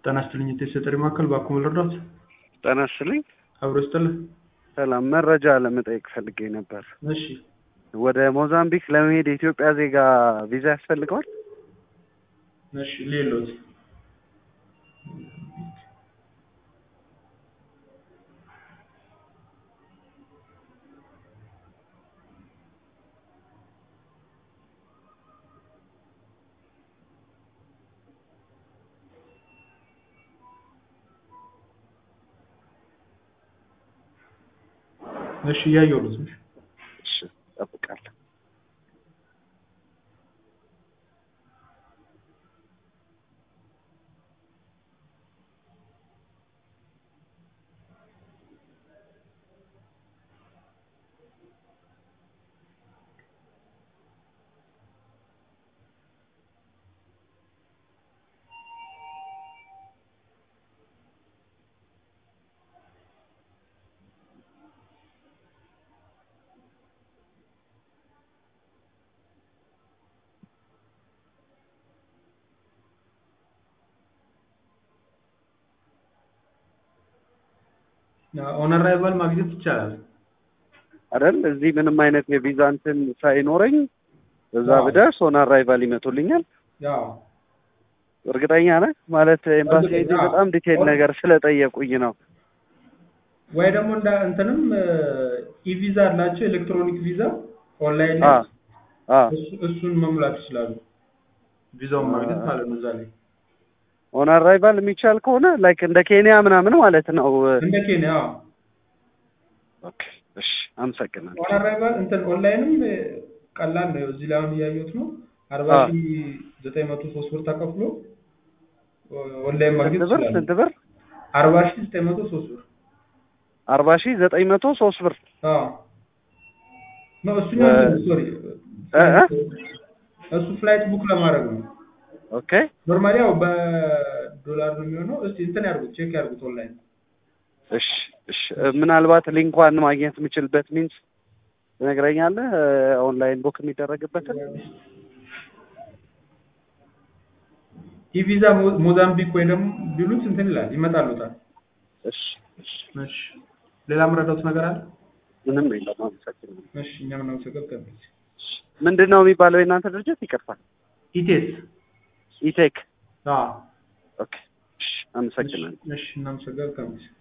ጤና ይስጥልኝ የተሰጠኝ ማዕከል ባክዎ ልርዳዎት? ጤና ይስጥልኝ። አብሮ ይስጥልኝ። ሰላም፣ መረጃ ለመጠየቅ ፈልጌ ነበር። እሺ ወደ ሞዛምቢክ ለመሄድ የኢትዮጵያ ዜጋ ቪዛ ያስፈልገዋል? እሺ ሌሎት እሺ እያየሁት ነው። እሺ እጠብቃለሁ። ኦን አራይቫል ማግኘት ይቻላል አይደል? እዚህ ምንም አይነት የቪዛ እንትን ሳይኖረኝ እዛ አዎ። ብደርስ ኦን አራይቫል ይመጡልኛል። ያው እርግጠኛ ነህ? ማለት ኤምባሲ እርግጠኛ፣ ሄጄ አዎ። በጣም ዲቴል ኦን- ነገር ስለጠየቁኝ ነው። ወይ ደግሞ እንደ እንትንም ኢቪዛ አላቸው ኤሌክትሮኒክ ቪዛ ኦንላይን አ ላይ አ እሱ- እሱን መሙላት ይችላሉ። ቪዛውን ማግኘት ማለት ነው። እዛ ላይ ኦን አራይቫል የሚቻል ከሆነ ላይክ እንደ ኬንያ ምናምን ማለት ነው። እንደ ኬንያ አዎ። ኦኬ፣ እሺ፣ አመሰግናለሁ። ኦን አራይቫል እንትን ኦንላይንም እ፣ ቀላል ነው። እዚህ ላይ አሁን እያየሁት ነው። አርባ አዎ። ሺህ ዘጠኝ መቶ ሶስት ብር ተከፍሎ ኦ- ኦንላይን ማግኘት ስንት ብር? ይችላሉ። ስንት ብር? አርባ ሺህ ዘጠኝ መቶ ሶስት ብር አርባ ሺህ ዘጠኝ መቶ ሶስት ብር አዎ ነው እሱኛው እ- ሶሪ እ እ? እሱ ፍላይት ቡክ ለማድረግ ነው። ኦኬ፣ ኖርማሊ ያው በዶላር ነው የሚሆነው። እስቲ እንትን ያርጉት ቼክ ያርጉት ኦንላይን እሺ፣ እሺ። ምናልባት ሊንኳን ማግኘት የምችልበት ሚንስ ትነግረኛለህ? ኦንላይን ቡክ የሚደረግበትን ኢቪዛ ሞ- ሞዛምቢክ ወይ ደግሞ ቢሉት እንትን ይላል ይመጣሉታል። እሺ፣ እሺ። እሺ ሌላ የምረዳውት ነገር አለ? ምንም የለም። አመሰግናለሁ። እሺ እኛም እናመሰግናለን። ምንድን ነው የሚባለው የእናንተ ድርጅት? ይቅርታል። ኢቴስ ኢቴክ። አዎ ኦኬ፣ እሺ። አመሰግናለሁ። እሺ እናመሰግናለን።